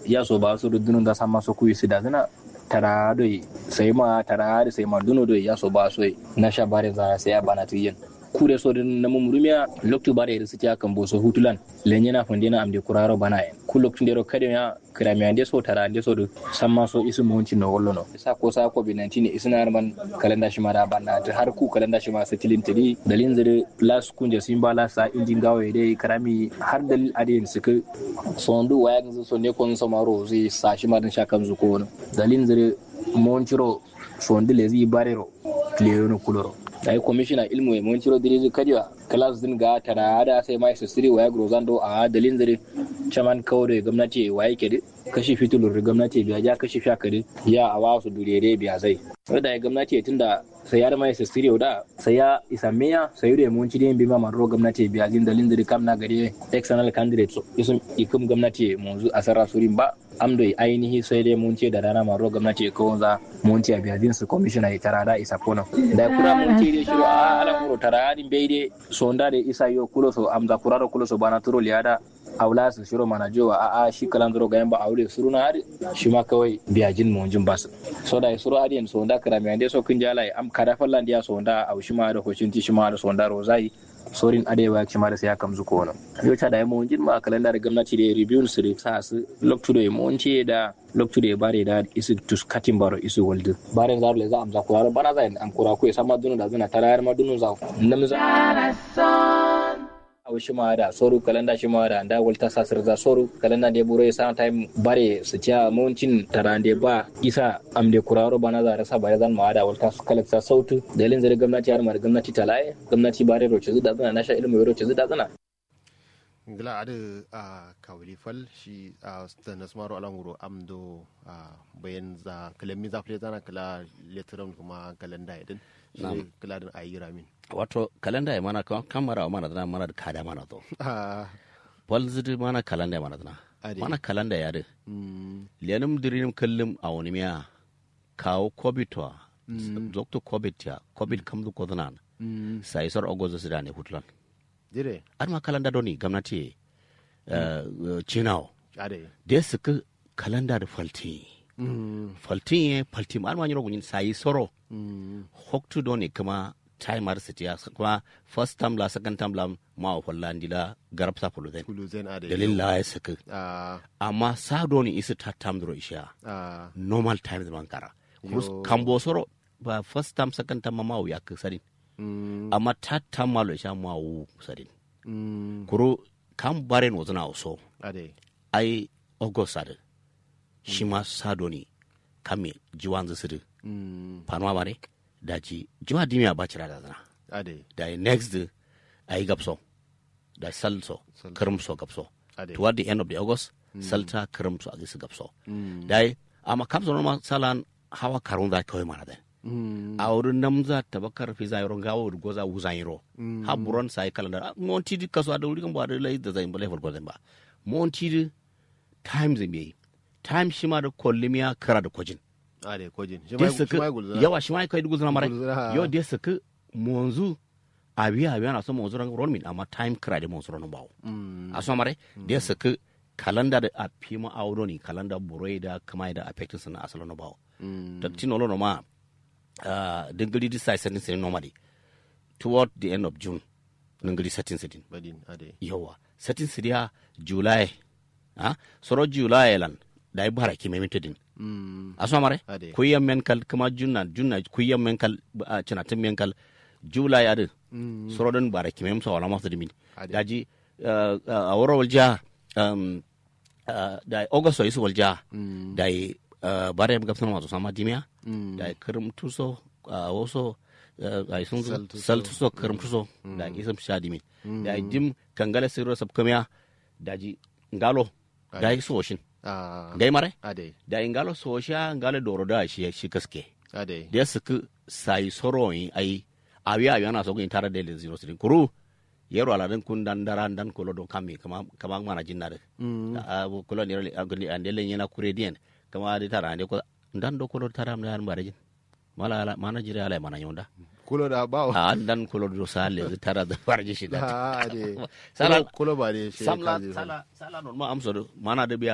ya so ba su dunun da sama so kuyi su da zina tara doi sai ma tara da sai ma duno doi ya so ba so na sha bare za sai ya bana tiyin kure so din na mumurumiya loktu bare da suke kan boso hutulan lenye na fonde na amde kuraro bana en ku loktu ndero kade ya kirami ande so tara ande so do samma so isu monci no wollo no sa ko sa ko binanti ne isna man kalenda shi mara bana ta har ku kalenda shi ma satilin tili dalin zire las kunja simba la sa injin gawo dai karami har dalil adin suka sondu waya ganzu so ne kon samaro zai sa shi ma din shakan zuko no dalin zire monciro sondi lezi barero clear kuloro ai commissioner ilmu e mon ciro diriji kadiwa class din ga tana da sai mai sisiri waya grozando a dalin zare chaman kawre gwamnati waye ke kashi fitulur gwamnati biya ja kashi shakari ya a wasu durere biya zai wadda ya gwamnati tunda sai ya mai sisiri da sai ya isa meya sai da mun ci din bi ma maro gwamnati biya din dalin zare kam na gare external candidate so isun ikum gwamnati mun a sarra surin ba amdo ainihi sai dai mun ce da rana maro gwamnati ko za mun ce biya din su commissioner ya tara da isa kono da kura mun ce dai shiru a ala kuro tara din bai dai sonda da isa yo kulo so amza kuraro kulo so bana turo liada aula su shiro mana jowa a a shi kalan zuro ga yamba aure suru na hari shi ma kawai biya jin mun jin basu so da suru hari so da kara mi ande so kin jala am kada fallan dia so da au shi ma da hocin ti shi ma da so da rozai sorin adewa shi ma da sai kam zuko wannan yo ta da mun jin ma kalan da gwamnati da review su da sa su loktu da mun ce da loktu da bare da isu tus katin baro isu waldu bare zar le za am za kuraro bana za am kura ku sama dunu da zuna tarayar ma dunu za namza aw shima da soru kalanda shima da da walta sasir za soru kalanda de buro sa time bare su cia moncin tarande ba isa amde kuraro bana za rasa bare zan ma da walta su kalakta sautu dalin zare gwamnati har mar gwamnati talaye gwamnati bare roce zu da zana nasha ilmu roce zu da zana ngila adu a kawli fal shi a stanas maro alanguro amdo a bayan za kalami za fle zana kala letteram kuma kalanda idin shi kala din ayi ramin wato kalenda ya mana kamara wa mana dana mana da kada mana to wal zidi mana kalenda ya mana dana mana kalenda ya de lianum dirim kallim a wani miya kawo covid wa zokto covid ya covid kam du kodanan sai sor ogozo sida ne hutlan dire ar ma kalenda doni gamnati chinao ade de suka kalenda da falti falti ye falti ar ma nyoro gunin sai soro hoktu doni kuma timar su tiya kuma first time la second time la ma wa falla ndila garab sa fulu den kuluzen ade dalil la ya saka a amma sa doni isu ta tam dro isha a normal time da bankara kurus Yo. kambo soro ba first time second time ma wa ya sadin mm amma ta tam malo isha ma wu sadin mm kuro kam bare no zana so ade ai ogosade shi ma sa doni kame jiwan zisidu mm panwa bare daji jiwa dimiya ba cira da zana ade da next day a yi gapso da salso Sal- kirmso gapso ade toward the end of the august salta kirmso a gisi gapso mm da yi amma kamso normal salan hawa karun da kawai mana da mm a wurin namza tabakar fi zai ron gawo da goza wuzan yiro ha buron sai kalanda monti di kaso da wuri kan ba da lai da zai ba level gozen ba monti di time zai yi time shi ma da kollimiya kara da kojin ade kojin shi da ma suka shi ma gulzana yawa shi ma kai dugu zana mara Gulzana, yo da suka monzu abiya abiya na so monzu ran rol min amma time kra de monzu ran bawo mm a so mare da suka kalanda da a pima audo ni kalanda buroi da kuma da affecting sana asalo no bawo mm da tino lo no ma uh dingli di sai setting setting normally toward the end of june dingli setting setting badin ade yawa setting sidia july ha soro july lan dai bara ki memintedin mm aso mare Ade. kuyyan men kal kuma junna junna kuyyan men kal a cina tin men kal jula ya din mm sorodon bara kimem so wala masu dimin Ade. daji uh, uh, a woro walja um, uh, da august isu walja mm da uh, bare ga sun masu sama dimiya mm da kirim tuso uh, waso uh, ai sun Sal tuso. sal tuso kirim tuso da isam sha dimin da dim kangale siro sab kamiya daji ngalo da yi soshin a gai mare ade da ingalo sosha ngalo doro da shi shi kaske ade da suka sai soroyin ai awi awi ana so gun tare da zero sirin kuru yero ala den kun dan daran dan kolo don kami kama kama mana jinna de mm a kolo ni rale agni ande len yana kure dien kama de tara ande ko dan do kolo tara am dan bare jin mala ala mana jire ala mana yonda kulo da bawo a an dan kolo do sale de tara da bare ji shi da a ade Sala- kulo ba de shi samla kaji sala sala non ma amso do mana de biya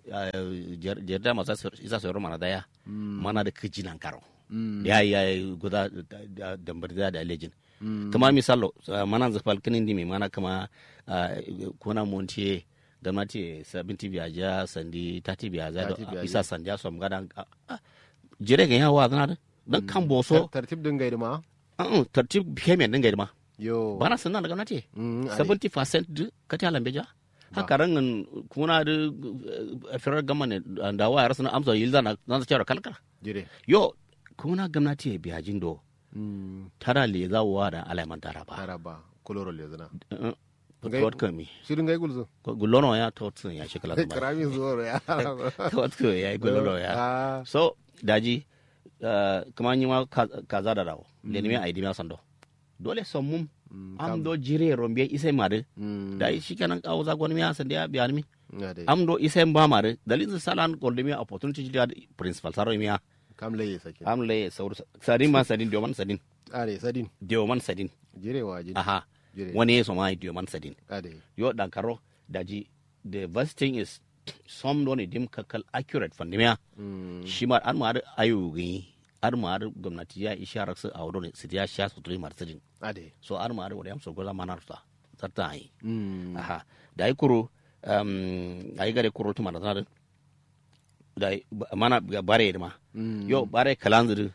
jerda masa isa sayar mana daya mana da kijinan karo ya ya guda dambar da da lejin kama misalo mana zafal kinin dimi mana kama kuna montiye da mati sabinti biyaja sandi tati biyaja da isa sanja som gada jere ga yawa zana dan kan boso tartib din gaida ma tartib kemen din gaida ma yo bana sanna daga nati 70% kati alambe ja haka rangan kuna da firar gama ne da wayar suna amsa yilda na zan cewa kalkala jire yo kuna gwamnati ya biya jindo tara le za wa da alaiman tara ba tara ba koloro le zana tawat kami shirin gai gulzo gulono ya tawat sun ya shekala ba karamin zuwa ya tawat ko ya gulono ya so daji kuma yi ma kaza da rawo le ne mai aidi ma sando dole son mum am do jire rombe ise mare da shi kenan kawo za gwani ya sande ya biya mi am do ise ba mare dalilin salan golde mi opportunity da principal saro mi kam laye sake am laye saur sadin ma sadin dio man sadin are sadin dio man sadin jire wa jire aha wani yeso ma dio man sadin ade yo dan karo daji the best thing is some don dim kakal accurate fandimiya shi ma an ma ayu gi ar ma ar gwamnati ya isharar su a wurin su ya sha su turi martirin ade so ar ma ar wadam so goza manar ta tarta ai aha da ai kuro um ai gare kuro tuma da da mana bare ma yo bare kalanzir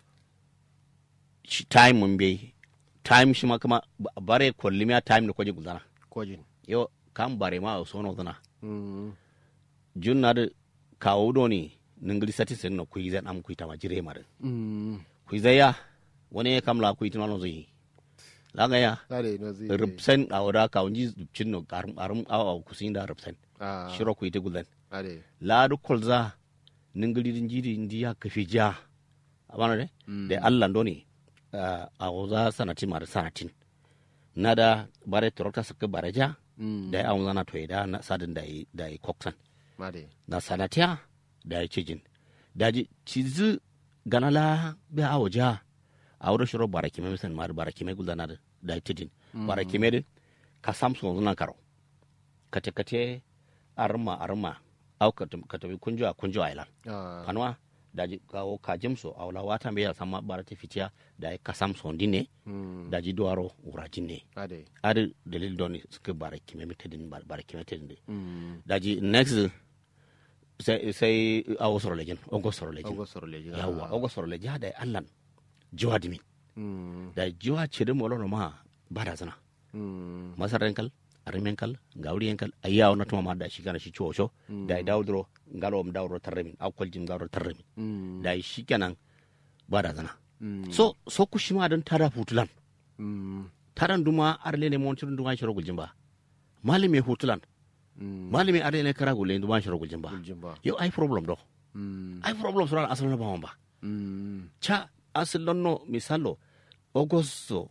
time mun bai time shi ma kuma bare kollimiya time da kwaje gudana kojin yo kam bare ma o sono dana junna da kawo do ni ningli sati sen no kuiza am kuita ma jire mare kuiza ya wani kam la kuita no zai la ga ya ade no zi rubsen awra ka unji cin no garum arum aw kusinda rubsen shiro kuita gudan ade la du kolza ningli din jiri ndiya kafi ja abana de de allah ndoni a wuza sanati mara sanatin na da bare torota suka bare ja da ya awon zana toye da na sadin da yi da yi koksan ade na sanatiya da ya cijin da ji cizi ganala bi awo ja a wurin shiro bara kime misan mara bara kime gulda da da ya cijin bara kime din ka samsu zuna karo kate kate arma arma au ka tafi kunjo a kunjo a ilan kanwa daji kawo kajimso a wala wata mbe sama bara te fitiya da ya kasam sondi ne daji duwaro uraji ne ade adi dalil doni suke bara kime mitedin bara kime tedin daji next sai sai awo soro lejin ogo soro lejin ogo soro lejin yawa ogo soro lejin hada ya allan jiwa dimi da jiwa cire mo lono ma bada zana masaren kal arimen kal gawri kal ayaw na tuma ma da shi kana shi chocho da i dawdro ngalo m dawro tarremin aw koljim dawro tarremin da i shi kenan bada zana so so kushima dan tada futulan taran duma arlene montir duma shiro guljimba malime hutulan malime arlene kara gulle duma shiro guljimba yo ai problem do ai problem sura asal na bamba cha asal no misalo ogosto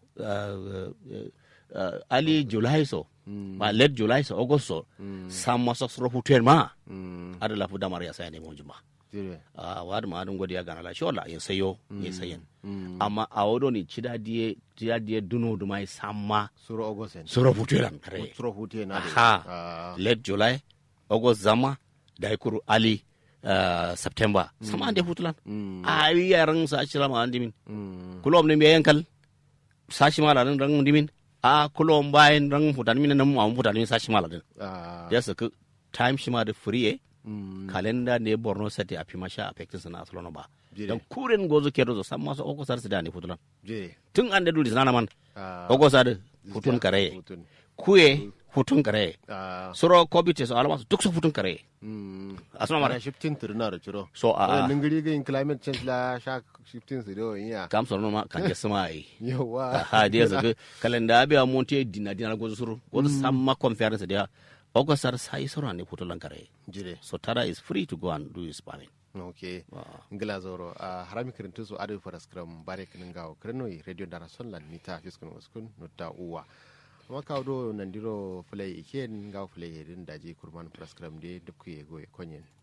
ali july so ma late july so august so samma so soro futer ma ada la fuda maria sai ne mo juma a wadu ma adun godiya gana la shola yin sayo yin sayen amma a wodo ni cida die cida die duno du mai samma suro august soro futer kare suro futer na ha late july august zama da kuru ali Uh, september mm. sama ande futulan mm. a yi yaran sa ashira ma andimin mm. kulom ne biyan kal sashi mala din rang dimin a kulom bayan rang futan min nan mu futan min sashi mala din ya saka time shi ma da free kalenda ne borno state a fima sha affected sana asalo ba dan kuren gozo ke rozo san maso oko sar da ne futulan tun an da duri sana man oko sar futun kare kuye futun kare soro kobite so alama duk so futun kare asma mara shifting tirna da ciro so a ningiri ga in climate change la sha shifting su do ya kam so ma kan ke sama ai yawa ha dia zaga kalenda abi a monte dina dina gozo suru gozo samma conference dia ogo sar sai soro ne futulan kare jire so tara is free to go and do his farming ok ngila zoro a harami kirintu su adu faras kram bare kinin gawo kirnoi radio dara sonlan mita fiskun waskun nutta uwa amma kawo do nandiro fulai iken gawo fulai hedin daji kurman faras kram de dukku ye goye konyen